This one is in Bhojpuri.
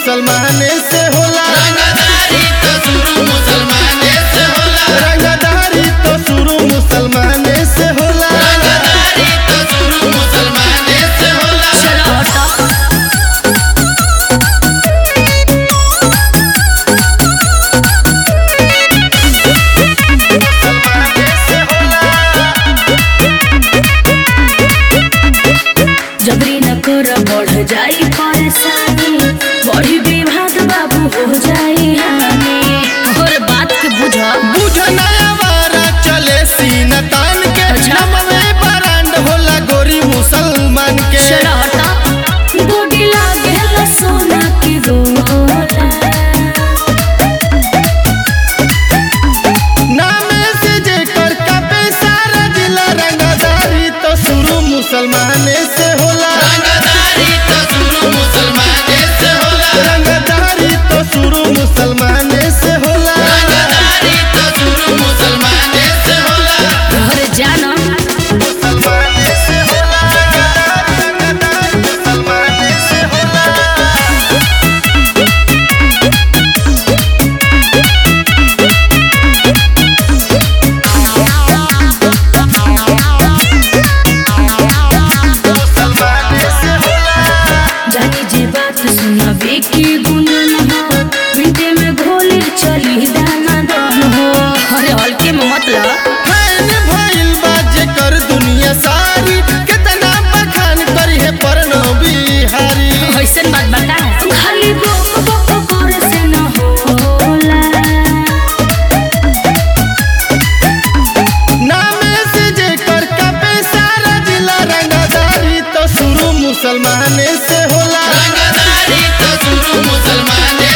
मुसलमाने से होला रंगदारी तो शुरू मुसलमाने से होला रंगदारी तो शुरू मुसलमाने से होला रंगदारी तो शुरू मुसलमाने से होला चलो हटो जबरी न कर बढ़ जाई परेशानी बड़ी विवाद बाबू हो जाई हानि और बात के बुझ बुझ नया वारा चले सीना तान के अच्छा। नमवे बरांड होला गोरी मुसलमान के चलो हटो बॉडी लागे सोना की गोला नामे से जेकर कापे सारा जिला रंगदारी तो शुरू मुसलमाने से होला रंगदारी तो शुरू मुसलमाने से होला रंगदारी तो शुरू मुसलमाने से होला रंगदारी तो शुरू मुसलमाने से होला घर जाना मुसलमाने से होला रंगदारी मुसलमाने से होला मुसलमाने से होला जानी जी बात सुनबे की गुंजन हो मिनटे में घोले चली दाना दन हो अरे हल्के में मतलब फैन भइल बा जेकर दुनिया सारी कितना बखान करी है परनो बिहारी ऐसन बात बता खाली बोक बोक करे से न होला नामे से जेकर कापे सारा जिला रंगदारी तो शुरू मुसलमाने से होला रंगदारी तो शुरू मुसलमाने